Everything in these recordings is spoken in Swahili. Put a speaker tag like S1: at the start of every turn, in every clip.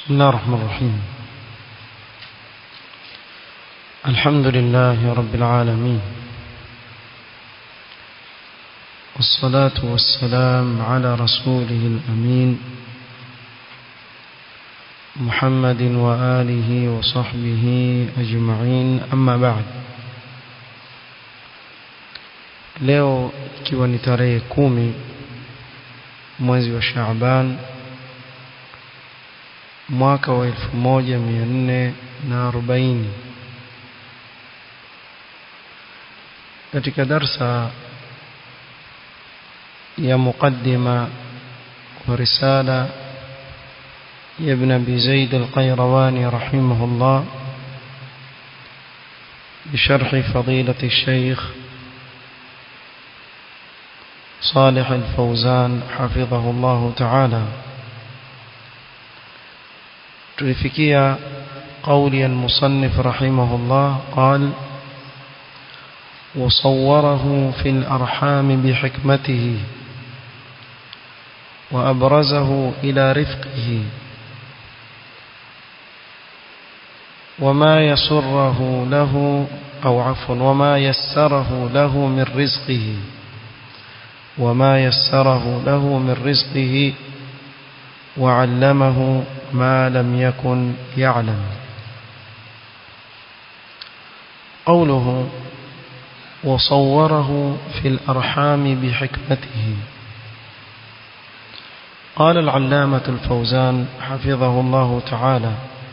S1: بسم الله الرحمن الرحيم الحمد لله رب العالمين والصلاة والسلام على رسوله الأمين محمد وآله وصحبه أجمعين أما بعد leo ikiwa ni tarehe kumi mwezi wa Shaaban mwaka wa 1440 katika darsa ya muqaddima wa risala ya ibn abi zaid al-qayrawani rahimahullah بشرح فضيلة الشيخ صالح الفوزان حفظه الله تعالى تلفكيا قولي المصنف رحمه الله قال وصوره في الأرحام بحكمته وأبرزه إلى رفقه وما يسره له أو عفوا وما يسره له من رزقه وما يسره له من رزقه وعلمه ما لم يكن يعلم قوله وصوره في الأرحام بحكمته قال العلامة الفوزان حفظه الله تعالى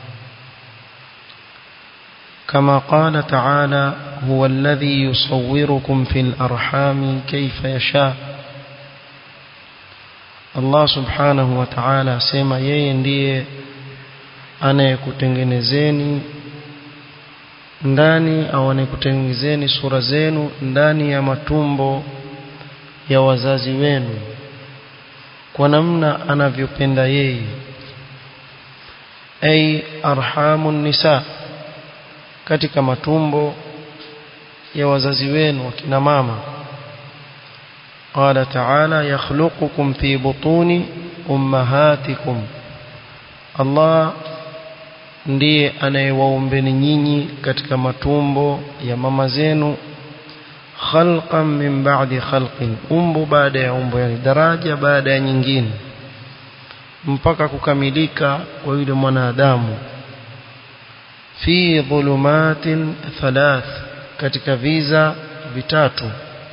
S1: كما قال تعالى هو الذي يصوركم في الأرحام كيف يشاء Allah subhanahu wa ta'ala asema yeye ndiye anayekutengenezeni ndani au anayekutengenezeni sura zenu ndani ya matumbo ya wazazi wenu kwa namna anavyopenda yeye ay arhamun nisa katika matumbo ya wazazi wenu wakina mama قال تعالى يخلقكم في بطون أمهاتكم الله ndiye anayewaumbeni nyinyi katika matumbo ya mama zenu khalqan min ba'di khalqin umbo baada ya umbo yani daraja baada ya nyingine mpaka kukamilika kwa yule mwanadamu fi dhulumatin thalath katika viza vitatu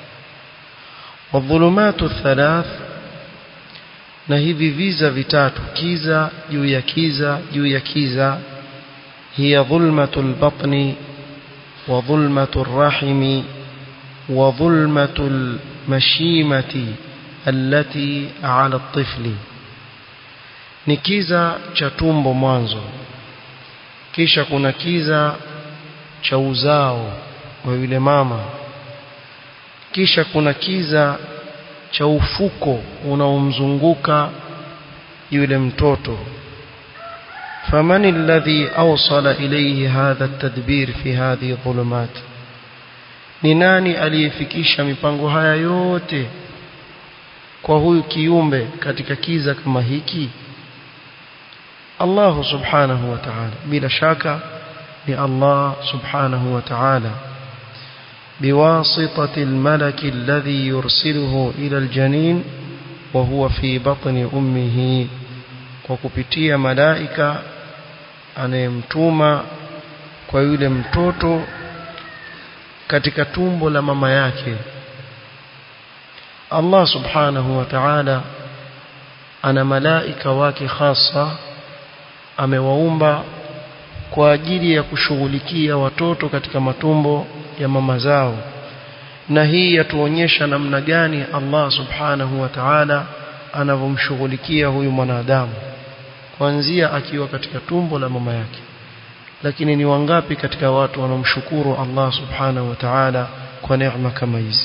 S1: والظلمات الثلاث na hivi viza vitatu kiza juu ya kiza juu ya kiza hiya dhulmatul batni wa dhulmatur rahimi wa dhulmatul mashimati allati ala at-tifli ni kiza cha tumbo mwanzo kisha kuna kiza cha uzao wa yule mama kisha kuna kiza cha ufuko unaomzunguka yule mtoto فمن الذي أوصل إليه هذا التدبير في هذه الظلمات ni nani aliyefikisha mipango haya yote kwa huyu kiumbe katika kiza kama hiki Allah subhanahu wa ta'ala bila shaka ni Allah subhanahu wa ta'ala بواسطة الملك الذي يرسله إلى الجنين وهو في بطن أمه وكبتية ملائكة anayemtuma kwa yule mtoto katika tumbo la mama yake Allah subhanahu wa ta'ala ana malaika wake hasa amewaumba kwa ajili ya kushughulikia watoto katika matumbo ya mama zao na hii yatuonyesha namna gani Allah subhanahu wa ta'ala anavyomshughulikia huyu mwanadamu kuanzia akiwa katika tumbo la mama yake lakini ni wangapi katika watu wanaomshukuru Allah subhanahu wa ta'ala kwa neema kama hizi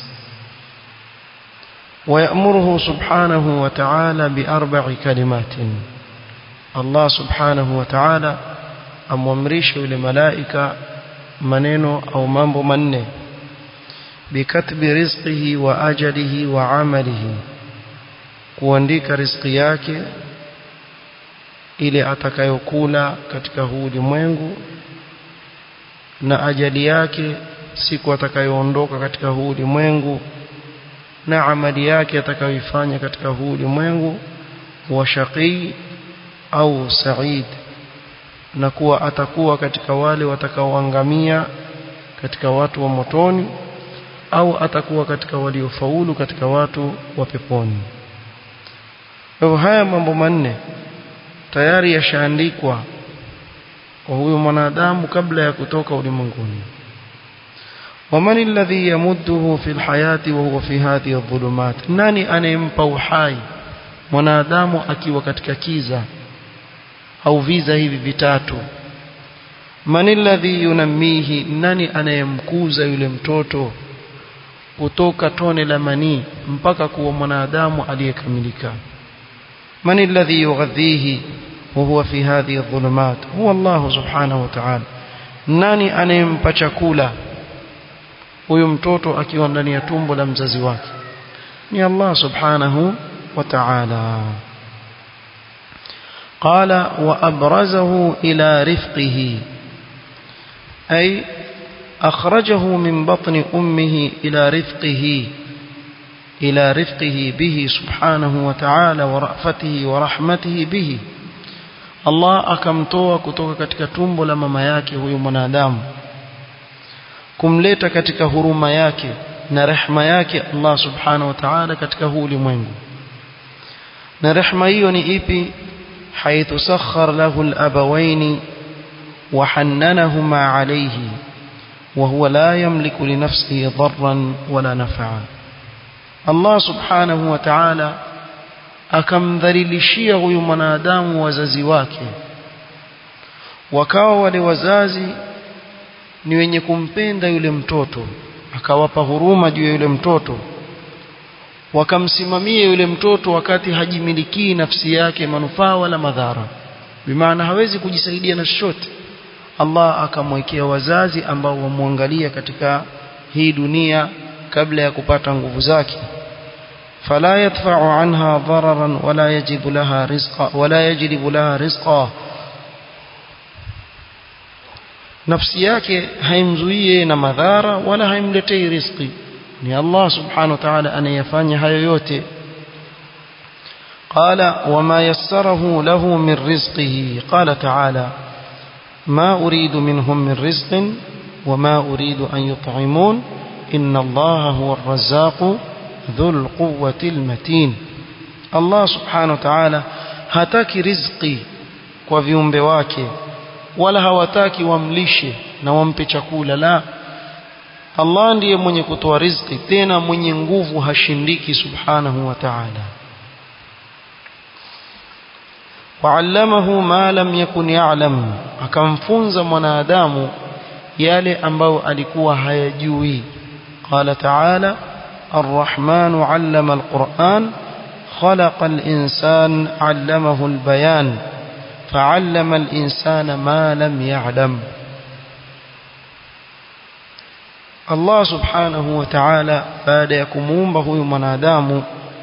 S1: ويأمره سبحانه وتعالى بأربع كلمات الله سبحانه وتعالى أمامرش لملائكة maneno au mambo manne bikatbi rizqihi wa ajalihi wa amalihi kuandika riziki yake ile atakayokula katika huu ulimwengu na ajali yake siku atakayoondoka katika huu ulimwengu na amali yake atakayoifanya katika huu ulimwengu huwa shaqii au said na kuwa atakuwa katika wale watakaoangamia katika watu wa motoni au atakuwa katika waliofaulu katika watu wa peponi kwa haya mambo manne tayari yashaandikwa kwa huyo mwanadamu kabla ya kutoka ulimwenguni ومن الذي يمده في الحياة وهو في هذه الظلمات nani anayempa uhai mwanadamu akiwa katika kiza au viza hivi vitatu man alladhi yunammihi nani anayemkuza yule mtoto kutoka tone la manii mpaka kuwa mwanadamu aliyekamilika man alladhi yughadhihi وهو في هذه الظلمات هو الله سبحانه وتعالى nani anayempa chakula huyu mtoto akiwa ndani ya tumbo la mzazi wake ni Allah subhanahu wa ta'ala قال وأبرزه إلى رفقه أي أخرجه من بطن أمه إلى رفقه إلى رفقه به سبحانه وتعالى ورأفته ورحمته به Allah akamtoa kutoka katika tumbo la mama yake huyu mwanadamu kumleta katika huruma yake na rehma yake Allah subhanahu wa ta'ala katika huu ulimwengu na rehma hiyo ni ipi حيث سخر له الأبوين وحننهما عليه وهو لا يملك لنفسه ضرا ولا نفعا الله سبحانه وتعالى akamdhalilishia huyu mwanadamu wazazi wake wakawa wale wazazi ni wenye kumpenda yule mtoto akawapa huruma juu ya yule mtoto wakamsimamia yule mtoto wakati hajimilikii nafsi yake manufaa wala madhara bimaana hawezi kujisaidia na chochote Allah akamwekea wazazi ambao wamwangalia katika hii dunia kabla ya kupata nguvu zake فلا يدفع عنها ضررا ولا يجب لها رزقا ولا يجلب لها رزقا nafsi yake haimzuie na madhara wala haimletei riziki ni Allah subhanahu wa ta'ala anayefanya hayo yote قال وما يسره له من رزقه قال تعالى ما أريد منهم من رزق وما أريد أن يطعمون إن الله هو الرزاق ذو القوة المتين الله سبحانه وتعالى hataki riziki kwa viumbe wake wala hawataki wamlishe na wampe chakula la Allah ndiye mwenye kutoa riziki tena mwenye nguvu hashindiki subhanahu wa ta'ala wa'allamahu ma lam yakun ya'lam akamfunza mwanadamu yale ambayo alikuwa hayajui qala ta'ala الرحمن علم القرآن خلق الإنسان علمه البيان فعلم الإنسان ما لم يعلم Allah subhanahu wa ta'ala baada ya kumuumba huyu mwanadamu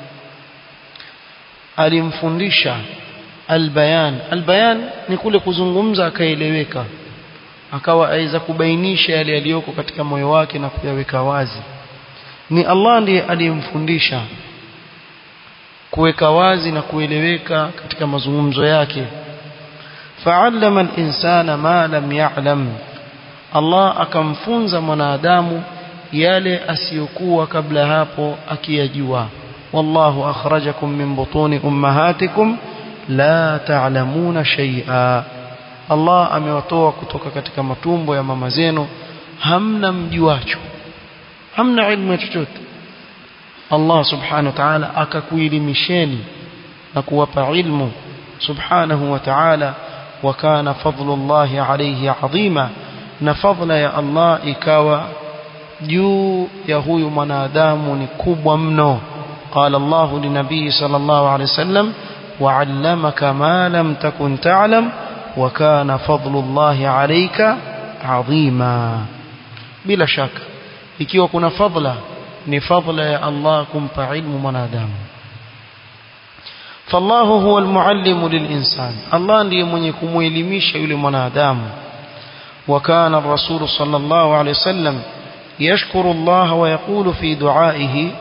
S1: alimfundisha albayan albayan ni kule kuzungumza akaeleweka akawa aweza kubainisha yale yaliyoko katika moyo wake na kuyaweka wazi ni Allah ndiye aliyemfundisha kuweka wazi na kueleweka katika mazungumzo yake fa'allama al-insana ma lam ya'lam Allah akamfunza mwanadamu yale asiyokuwa kabla hapo akiyajua wallahu akhrajakum min butuni ummahatikum la ta'lamuna shay'a Allah amewatoa kutoka katika matumbo ya mama zenu hamna mjuacho hamna ilmu chochote Allah subhanahu wa ta'ala akakuelimisheni na kuwapa ilmu subhanahu wa ta'ala wa kana fadlullahi alayhi adhima na fadla ya Allah ikawa juu ya huyu mwanadamu ni kubwa mno قال الله لنبي صلى الله عليه وسلم وعلمك ما لم تكن تعلم وكان فضل الله عليك عظيما بلا شك ikiwa kuna fadla ni fadla ya Allah kumpa ilmu mwanadamu فالله هو المعلم للإنسان الله ndiye mwenye kumuelimisha yule mwanadamu وكان الرسول صلى الله عليه وسلم يشكر الله ويقول في دعائه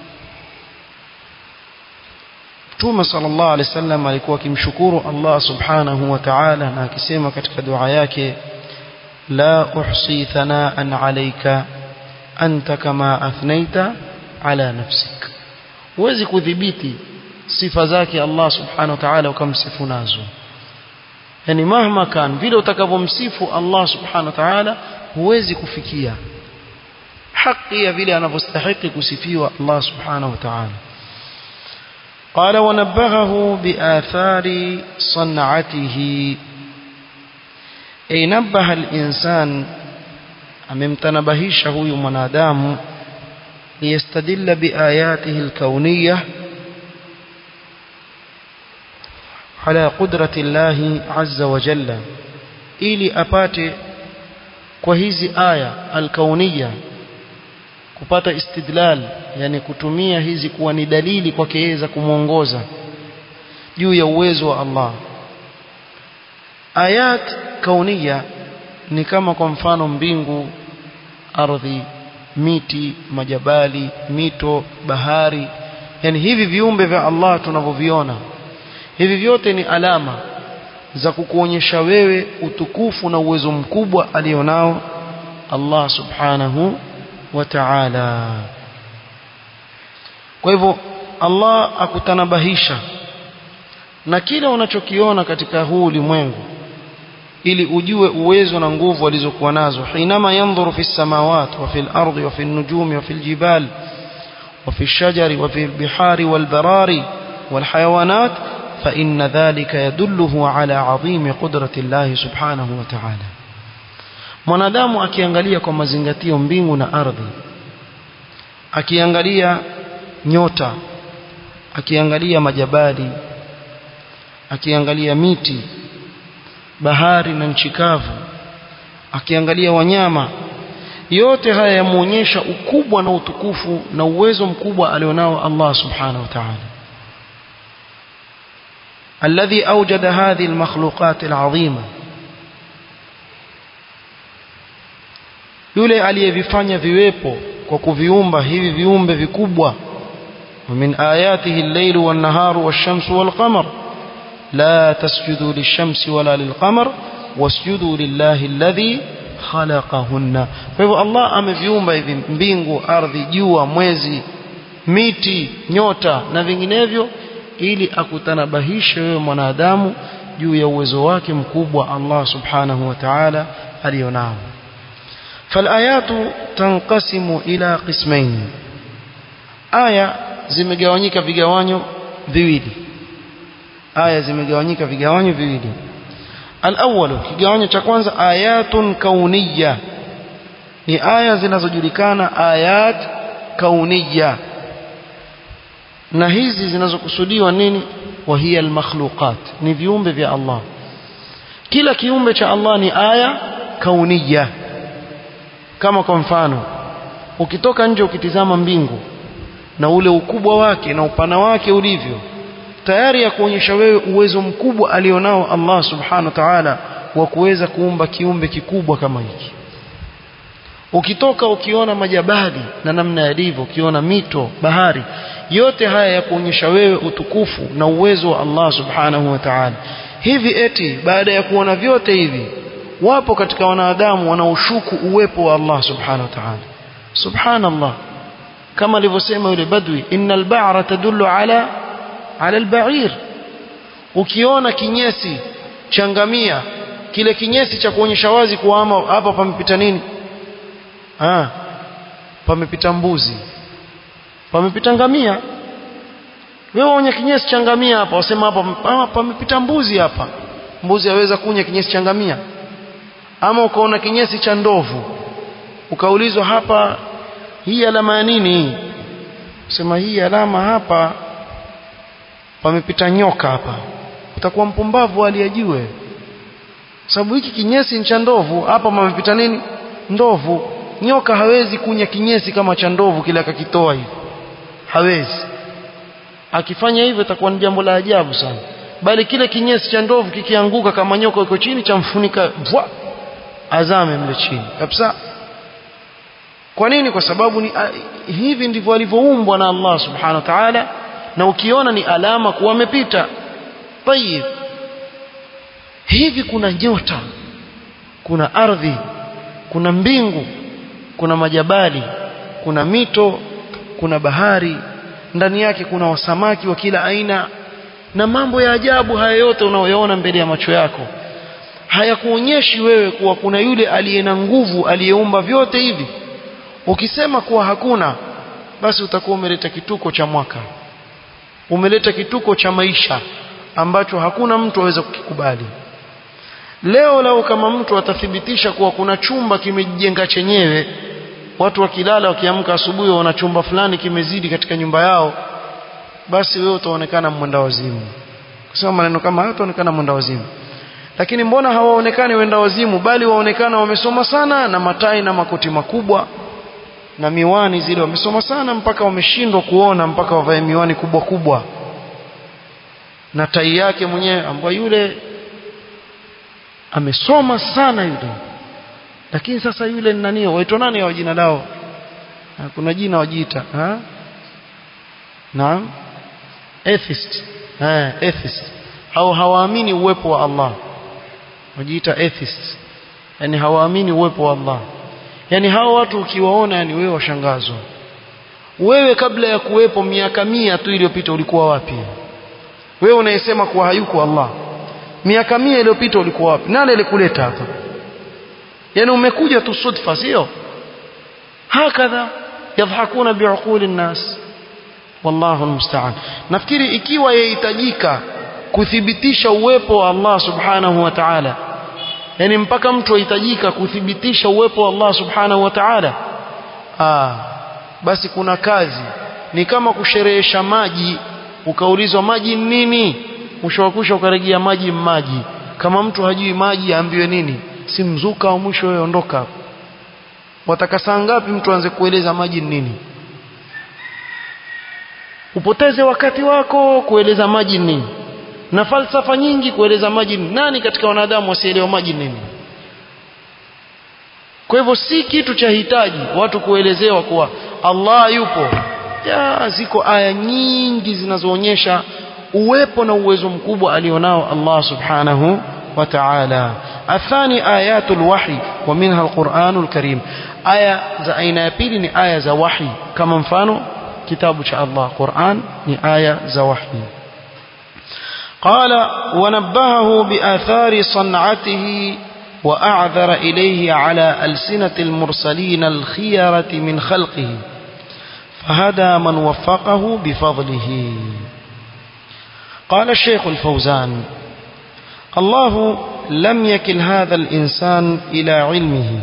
S1: Mtume sallallahu alaihi wasallam alikuwa akimshukuru Allah subhanahu wa ta'ala na akisema katika dua yake la uhsi thanaan alayka anta kama athnaita ala nafsik huwezi kudhibiti sifa zake Allah subhanahu wa ta'ala ukamsifu nazo yani mahma kan vile utakavyomsifu Allah subhanahu wa ta'ala huwezi kufikia haki ya vile anavyostahili kusifiwa Allah subhanahu wa ta'ala قال ونبهه بآثار صنعته أي نبه الإنسان أممتنبهيش هو منادام ليستدل بآياته الكونية على قدرة الله عز وجل ili apate kwa hizi aya alkauniya kupata istidlal yani kutumia hizi kuwa ni dalili kwake yeye za kumwongoza juu ya uwezo wa Allah ayat kauniya ni kama kwa mfano mbingu ardhi miti majabali mito bahari yani hivi viumbe vya Allah tunavyoviona hivi vyote ni alama za kukuonyesha wewe utukufu na uwezo mkubwa alionao Allah subhanahu wa ta'ala kwa hivyo Allah akutanabahisha na kile unachokiona katika huu ulimwengu ili ujue uwezo na nguvu alizokuwa nazo hinama yanzuru fi samawat wa fi al-ardi wa fi an-nujumi wa fi al-jibal wa fi ash-shajari wa fi al-bihari wal-barari wal-hayawanat فإن ذلك يدله على عظيم قدرة الله سبحانه وتعالى mwanadamu akiangalia kwa mazingatio mbingu na ardhi akiangalia nyota akiangalia majabali akiangalia miti bahari na nchi kavu akiangalia wanyama yote haya yamuonyesha ukubwa na utukufu na uwezo mkubwa alionao Allah subhanahu wa ta'ala الذي أوجد هذه المخلوقات العظيمة yule aliyevifanya viwepo kwa kuviumba hivi viumbe vikubwa ومن آياته الليل والنهار والشمس والقمر لا تسجدوا للشمس ولا للقمر واسجدوا لله الذي خلقهن فهو الله ameviumba hivi mbingu ardhi jua mwezi miti nyota na vinginevyo ili akutanabahishe wewe mwanadamu juu ya uwezo wake mkubwa Allah subhanahu wa ta'ala alionao فالآيات تنقسم إلى قسمين آية zimegawanyika vigawanyo viwili aya zimegawanyika vigawanyo viwili الأول kigawanyo cha kwanza ayatun kauniyya ni aya zinazojulikana ayat kauniyya na hizi zinazokusudiwa nini wahiya almakhluqat ni viumbe vya Allah kila kiumbe cha Allah ni aya kauniyya kama kwa mfano ukitoka nje ukitizama mbingu na ule ukubwa wake na upana wake ulivyo tayari ya kuonyesha wewe uwezo mkubwa alionao Allah subhanahu wa ta'ala wa kuweza kuumba kiumbe kikubwa kama hiki ukitoka ukiona majabali na namna yalivyo ukiona mito bahari yote haya ya kuonyesha wewe utukufu na uwezo wa Allah subhanahu wa ta'ala hivi eti baada ya kuona vyote hivi wapo katika wanadamu wanaoshuku uwepo wa Allah subhanahu wa ta'ala subhanallah kama alivyosema yule badwi innal ba'ra tadullu ala ala al-ba'ir ukiona kinyesi changamia kile kinyesi cha kuonyesha wazi kuwa hapa pamepita nini ah pamepita mbuzi pamepita ngamia wewe unya kinyesi cha ngamia hapa wasema hapa pamepita mbuzi hapa mbuzi aweza kunya kinyesi cha ngamia ama ukaona kinyesi cha ndovu ukaulizwa hapa hii alama ya nini sema hii alama hapa pamepita nyoka hapa utakuwa mpumbavu aliyejue sababu hiki kinyesi ni cha ndovu hapa pamepita nini ndovu nyoka hawezi kunya kinyesi kama cha ndovu kile akakitoa hivi hawezi akifanya hivyo itakuwa ni jambo la ajabu sana bali kile kinyesi cha ndovu kikianguka kama nyoka iko chini chamfunika vwa azame mle chini kabisa kwa nini kwa sababu ni a, hivi ndivyo alivyoumbwa na Allah subhanahu wa ta'ala na ukiona ni alama kuwa amepita tayib hivi kuna nyota kuna ardhi kuna mbingu kuna majabali kuna mito kuna bahari ndani yake kuna wasamaki wa kila aina na mambo ya ajabu haya yote unayoyaona mbele ya macho yako hayakuonyeshi wewe kuwa kuna yule aliye na nguvu aliyeumba vyote hivi ukisema kuwa hakuna basi utakuwa umeleta kituko cha mwaka umeleta kituko cha maisha ambacho hakuna mtu aweza kukikubali leo leo kama mtu atathibitisha kuwa kuna chumba kimejijenga chenyewe watu wakilala wakiamka asubuhi wana chumba fulani kimezidi katika nyumba yao basi wewe utaonekana mwenda wazimu kusema maneno kama hayo utaonekana mwenda wazimu lakini mbona hawaonekani wenda wazimu bali waonekana wamesoma sana na matai na makoti makubwa na miwani zile wamesoma sana mpaka wameshindwa kuona mpaka wavae miwani kubwa kubwa na tai yake mwenyewe ambaye yule amesoma sana yule lakini sasa yule ni nani waitwa nani wa jina lao kuna jina wajiita ha naam atheist eh atheist au hawaamini uwepo wa Allah wajiita atheist yani hawaamini uwepo wa Allah yani hao watu ukiwaona yani wewe washangazwa wewe kabla ya kuwepo miaka mia tu iliyopita ulikuwa wapi wewe unayesema kuwa hayuko Allah miaka mia iliyopita ulikuwa wapi nani alikuleta hapa yani umekuja tu sudfa sio hakadha yadhakuna biuquli nnas wallahu almusta'an nafikiri ikiwa yahitajika kuthibitisha uwepo wa Allah subhanahu wa ta'ala yani mpaka mtu ahitajika kuthibitisha uwepo wa Allah subhanahu wa ta'ala ah basi kuna kazi ni kama kusherehesha maji ukaulizwa maji nini mwisho wa kusha ukarejea maji maji kama mtu hajui maji aambiwe nini si mzuka au mwisho wewe ondoka wataka saa ngapi mtu aanze kueleza maji nini upoteze wakati wako kueleza maji nini na falsafa nyingi kueleza maji nini nani katika wanadamu wasielewa maji nini kwa hivyo si kitu cha hitaji watu kuelezewa kuwa Allah yupo ya ziko aya nyingi zinazoonyesha uwepo na uwezo mkubwa alionao Allah subhanahu wa ta'ala athani ayatul wahi wa minha alquranul karim aya za aina ya pili ni aya za wahi kama mfano kitabu cha Allah Qur'an ni aya za wahi قال ونبهه بآثار صنعته وأعذر إليه على ألسنة المرسلين الخيرة من خلقه فهدى من وفقه بفضله قال الشيخ الفوزان الله لم يكل هذا الإنسان إلى علمه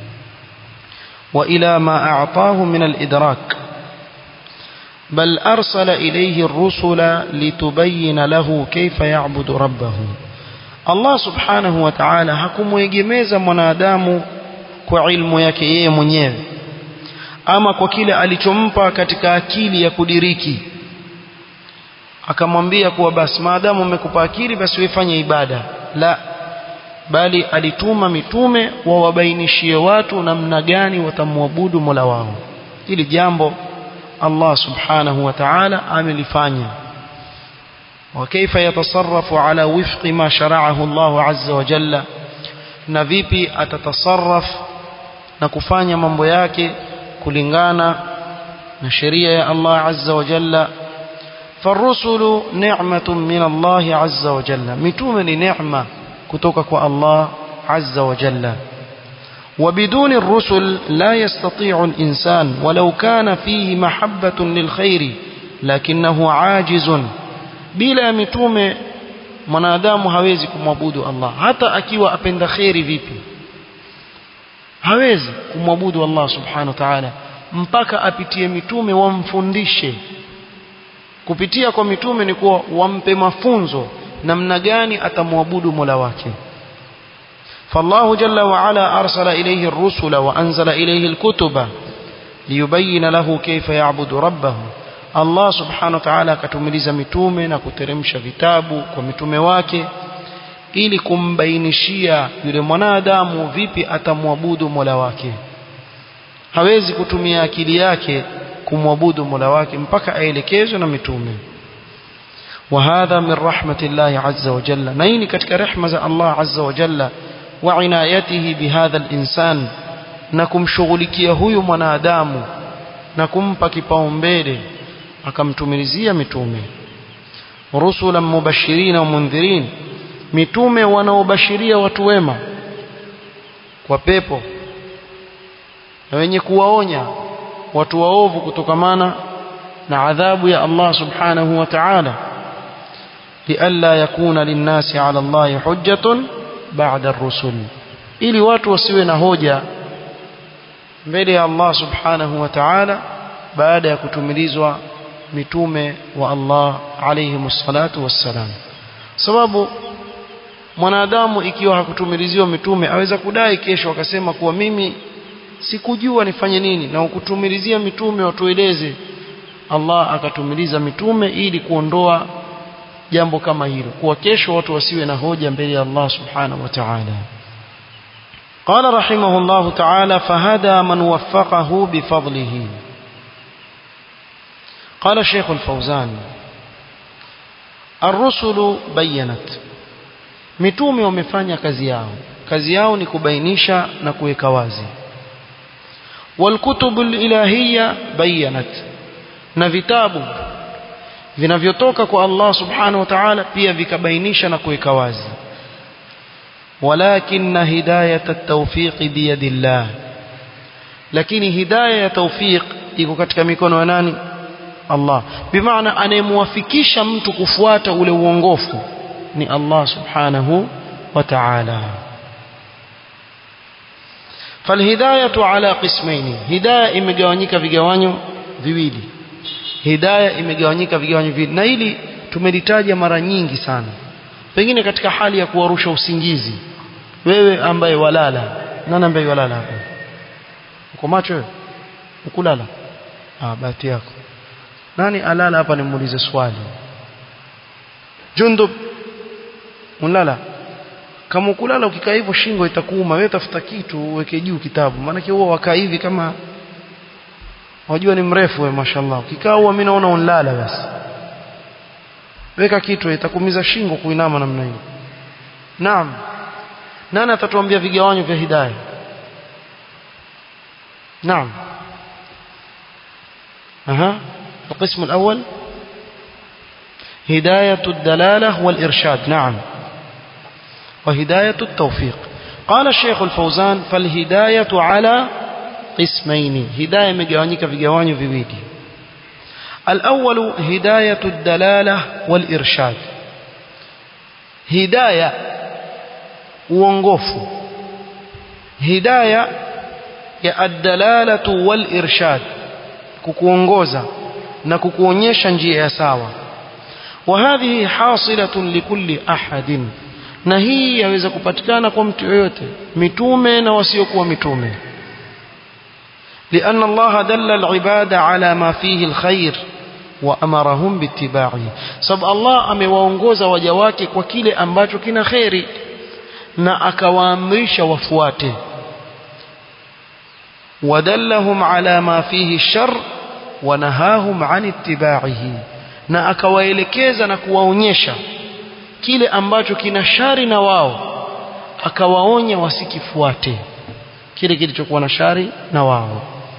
S1: وإلى ما أعطاه من الإدراك بل أرسل إليه الرسل لتبين له كيف يعبد ربه Allah subhanahu wa ta'ala hakumwegemeza mwanadamu kwa ilmu yake yeye mwenyewe ama kwa kile alichompa katika akili ya kudiriki akamwambia kuwa basi maadamu umekupa akili basi wefanye ibada la bali alituma mitume wawabainishie watu namna gani watamwabudu Mola wao ili jambo Allah subhanahu wa ta'ala amelifanya وكيف يتصرف على وفق ما شرعه الله عز وجل na vipi atatasarraf na kufanya mambo yake kulingana na sheria ya Allah azza wa jalla فالرسل نعمة من الله عز وجل متومة لنعمة كتوكك الله عز وجل وبدون الرسل لا يستطيع الإنسان ولو كان فيه محبة للخير لكنه عاجز bila mitume mwanadamu hawezi kumwabudu Allah hata akiwa apenda kheri vipi hawezi kumwabudu Allah subhanahu wa ta'ala mpaka apitie mitume wamfundishe kupitia kwa mitume ni kuwa wampe mafunzo namna gani atamwabudu Mola wake فالله جل وعلا أرسل إليه الرسل وأنزل إليه الكتب ليبين له كيف يعبد ربه Allah subhanahu wa ta'ala akatumiliza mitume na kuteremsha vitabu kwa mitume wake ili kumbainishia yule mwanadamu vipi atamwabudu Mola wake hawezi kutumia akili yake kumwabudu Mola wake mpaka aelekezwe na mitume وهذا من رحمة الله عز وجل نين كتك رحمة الله عز وجل وعنايته بهذا الإنسان نكم شغلكيه هو منادام نكم pakipaumbele akamtumilizia mitume rusulan mubashirin wa mundhirin mitume wanaobashiria watu wema kwa pepo na wenye kuwaonya watu waovu kutokamana na adhabu ya Allah subhanahu wa ta'ala lialla yakuna linnasi ala Allah hujjatun ba'da ar-rusul ili watu wasiwe na hoja mbele ya Allah subhanahu wa ta'ala baada ya kutumilizwa mitume wa Allah alayhi salatu wassalam sababu mwanadamu ikiwa hakutumiliziwa mitume aweza kudai kesho akasema kuwa mimi sikujua nifanye nini na ukutumilizia mitume watueleze Allah akatumiliza mitume ili kuondoa jambo kama hilo kuwa kesho watu wasiwe na hoja mbele ya Allah subhanahu wa ta'ala قال رحمه الله تعالى فهدى من وفقه بفضله قال الشيخ الفوزان الرسل بينت mitume wamefanya kazi yao kazi yao ni kubainisha na kuweka wazi والكتب الإلهية بينت na vitabu vinavyotoka kwa Allah subhanahu wa ta'ala pia vikabainisha na kuweka wazi ولكن هداية التوفيق بيد الله lakini hidayah ya tawfiq iko katika mikono ya nani Allah bimaana anayemwafikisha mtu kufuata ule uongofu ni Allah subhanahu wa ta'ala falhidayatu ala qismaini hidayah imegawanyika vigawanyo viwili hidayah imegawanyika vigawanyo viwili na hili tumelitaja mara nyingi sana pengine katika hali ya kuwarusha usingizi wewe ambaye walala nani ambaye walala hapo uko macho wewe ukulala ah bahati yako nani alala hapa nimuulize swali jundub unalala kama ukulala ukikaa hivyo shingo itakuuma wewe tafuta kitu uweke juu kitabu maana huwa wakaa hivi kama wajua ni mrefu wewe mashallah ukikaa huwa mimi naona unalala basi weka kitu itakumiza shingo kuinama namna hiyo naam nani atatuambia vigawanyo vya hidayah naam aha القسم الأول هداية الدلالة والإرشاد نعم وهداية التوفيق قال الشيخ الفوزان فالهداية على قسمين هداية مجوانيك في جواني في بيدي الأول هداية الدلالة والإرشاد هداية uongofu hidaya ya ad-dalalatu wal irshad kukuongoza na kukuonyesha njia ya sawa wa hadhihi hasilatun likulli ahadin na hii yaweza kupatikana kwa mtu yoyote mitume na wasiokuwa mitume لأن الله دل العباد على ما فيه الخير وأمرهم باتباعه سب الله amewaongoza waja wake kwa kile ambacho kina khairi na akawaamrisha wafuate ودلهم على ما فيه الشر ونهاهم عن اتباعه na akawaelekeza na kuwaonyesha kile ambacho kina shari na wao akawaonya wasikifuate kile kilichokuwa na shari na wao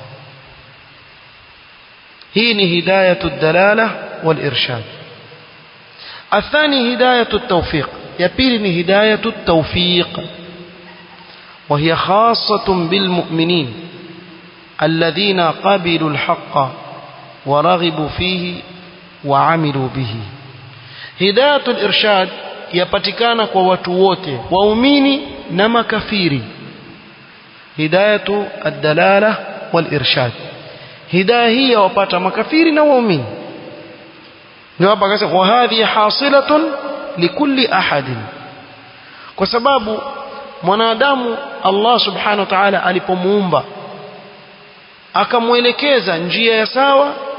S1: hii ni hidayatu dalala wal irshad الثاني هداية التوفيق يبيل هداية التوفيق وهي خاصة بالمؤمنين الذين قبلوا الحق ورغبوا فيه وعملوا به هداية الإرشاد يpatikana kwa watu wote waumini na makafiri hidayatu ad-dalala wal irshad hidayah hii wapata makafiri na waumini ndio hapa akasema wa hadhi hasilatun likulli ahadin kwa sababu mwanadamu Allah subhanahu wa ta'ala alipomuumba akamwelekeza njia ya sawa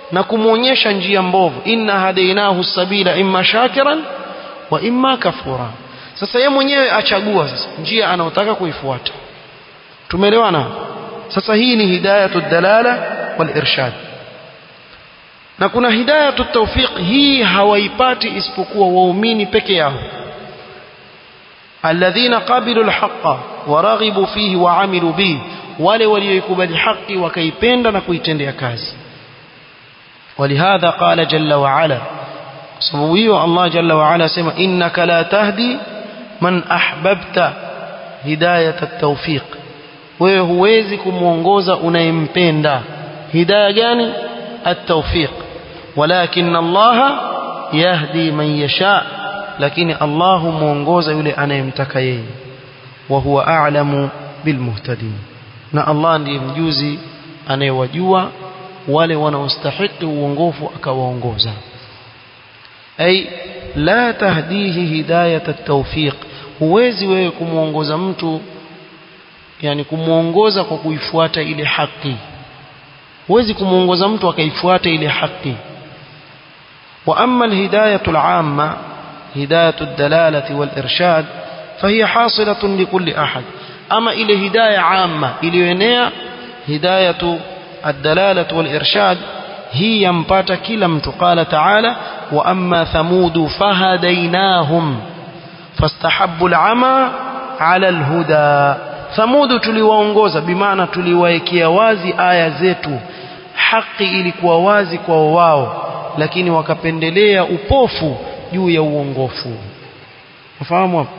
S1: na kumwonyesha njia mbovu inna hadainahu sabila imma shakiran wa imma kafura sasa yeye mwenyewe achagua sasa njia anayotaka kuifuata tumeelewana sasa hii ni hidayatu dalala wal irshad na kuna hidayatu tawfiq hii hawaipati isipokuwa waumini peke yao alladhina qabilu alhaqa wa raghibu fihi wa amilu bihi wale walioikubali haki wakaipenda na kuitendea kazi ولهذا قال جل وعلا سبويه الله جل وعلا سمع إنك لا تهدي من أحببت هداية التوفيق wewe huwezi kumwongoza unayempenda hidaya gani التوفيق ولكن الله يهدي من يشاء lakini Allah muongoza yule anayemtaka yeye wa huwa a'lamu bilmuhtadin na Allah ndiye mjuzi anayewajua wale wanaostahiki uongofu akawaongoza ay la tahdihi hidayat at-tawfiq huwezi wewe kumuongoza mtu yani kumuongoza kwa kuifuata ile haki huwezi kumuongoza mtu akaifuata ile haki wa amma al-hidayatu al-amma hidayatu ad-dalalati wal-irshad fahiya hasilatun likulli ahad ama ile hidayah amma iliyoenea hidayatu الدلالة والإرشاد هي ينبات كلا قال تعالى وأما ثمود فهديناهم فاستحبوا العمى على الهدى ثمود tuliwaongoza bimaana tuliwaekea wazi aya zetu haki ilikuwa wazi kwa wao lakini wakapendelea upofu juu ya uongofu ufahamu hapo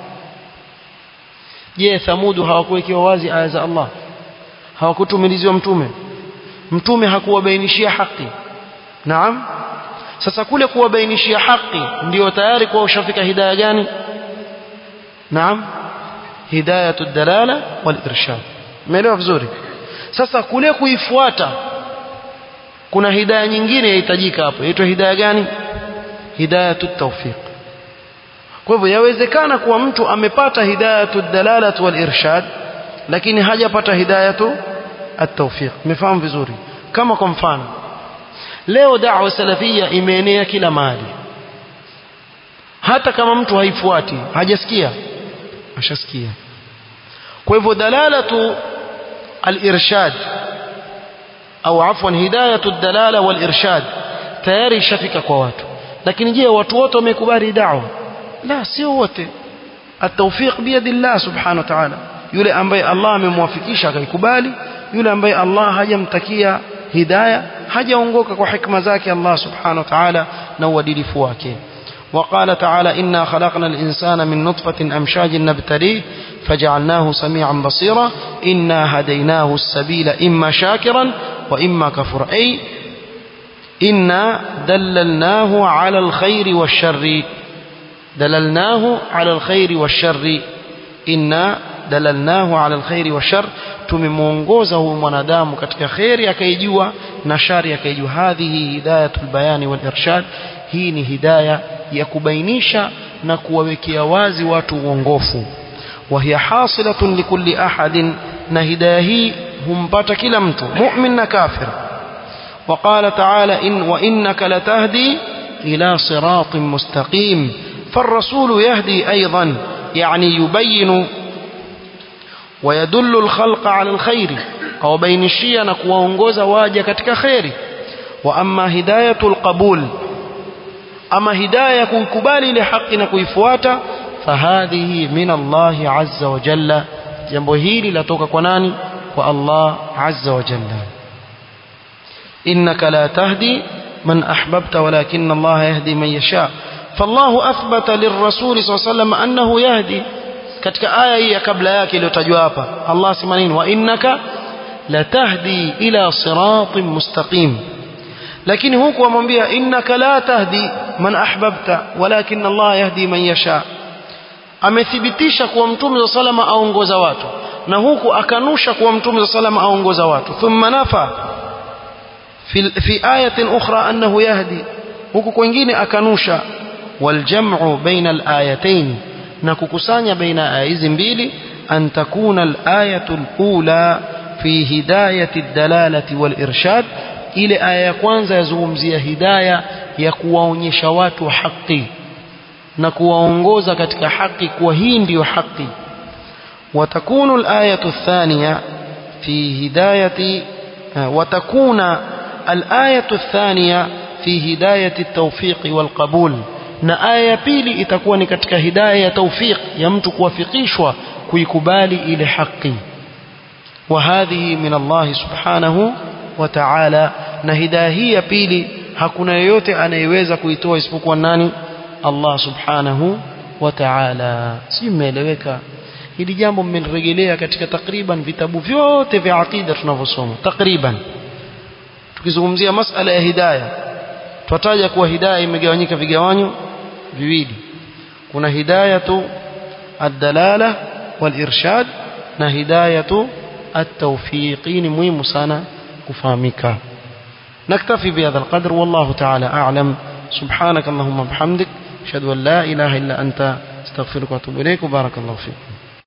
S1: je thamudu hawakuwekewa wazi aya za Allah hawakutumiliziwa mtume mtume hakuwabainishia haki naam sasa kule kuwabainishia haki ndio tayari kwa ushafika hidayah gani naam hidayatu dalala wal irshad umeelewa vizuri sasa kule kuifuata kuna hidayah nyingine yahitajika hapo inaitwa hidayah gani hidayatu tawfiq kwa hivyo yawezekana kuwa mtu amepata hidayatu dalala wal irshad lakini hajapata hidayatu التوفيق مفهوم vizuri kama kwa mfano leo da'wa salafia imeenea kila mahali hata kama mtu haifuati hajasikia ashasikia kwa hivyo dalalatu al-irshad au afwan hidayatu ad-dalala wal-irshad tayari ishafika kwa watu lakini je watu wote wamekubali da'wa la sio wote at-tawfiq biyadillah subhanahu wa ta'ala yule ambaye Allah amemwafikisha akaikubali yule ambaye Allah hajamtakia hidayah hajaongoka kwa hikma zake Allah subhanahu wa ta'ala na uadilifu wake وقال تعالى إنا خلقنا الإنسان من نطفة أمشاج نبتليه فجعلناه سميعا بصيرا إنا هديناه السبيل إما شاكرا وإما كفر أي إنا دللناه على الخير والشر دللناه على الخير والشر إنا dalalnahu ala alkhairi wa shar tumemuongoza huyu mwanadamu katika khairi akaijua na shari akaijua hadhihi hidayatul bayani wal irshad hii ni hidaya ya kubainisha na kuwawekea wazi watu uongofu wa hiya hasilatun likulli ahadin na hidaya hii humpata kila mtu mu'min na kafir وقال تعالى إن وإنك لتهدي إلى صراط مستقيم فالرسول يهدي أيضا يعني يبين ويدل الخلق على الخير أو بين الشيء نكوانغوز واجه كتك خير وأما هداية القبول أما هداية كبالي لحق نكويفواتا فهذه من الله عز وجل jambo hili latoka kwa nani kwa Allah azza wa jalla innaka la tahdi man ahbabta walakin Allah yahdi man yasha فالله أثبت للرسول صلى الله عليه وسلم أنه يهدي katika aya hii ya kabla yake iliyotajwa hapa Allah sema nini wa innaka latahdi ila siratin mustaqim lakini huku amwambia innaka la tahdi man ahbabta walakin Allah yahdi man yasha amethibitisha kuwa mtume salama aongoza watu na huku akanusha kuwa mtume salama aongoza watu thumma nafa fi fi ayatin ukhra annahu yahdi huku kwingine akanusha والجمع بين الآيتين na kukusanya baina aya hizi mbili an takuna al-ayatu al-ula fi hidayati ad-dalalati wal-irshad ile aya ya kwanza yazungumzia hidaya ya kuwaonyesha watu haki na kuwaongoza katika haki kuwa hii ndiyo haki وتكون الآية الثانية في هداية وتكون الآية الثانية في هداية التوفيق والقبول na aya ya pili itakuwa ni katika hidaya ya tawfiq ya mtu kuwafikishwa kuikubali ile haki wa hadhihi min Allah subhanahu wa ta'ala na hidaya hii ya pili hakuna yeyote anayeweza kuitoa isipokuwa nani Allah subhanahu wa ta'ala si mmeeleweka hili jambo mmelirejelea katika takriban vitabu vyote vya aqida tunavyosoma takriban tukizungumzia masala ya hidaya twataja kuwa hidaya imegawanyika vigawanyo viwili kuna hidayatu ad-dalala wal-irshad na hidayatu at-tawfiq ni muhimu sana kufahamika نكتفي بهذا القدر والله تعالى أعلم سبحانك اللهم وبحمدك أشهد أن لا إله إلا أنت استغفرك وأتوب إليك وبارك الله فيك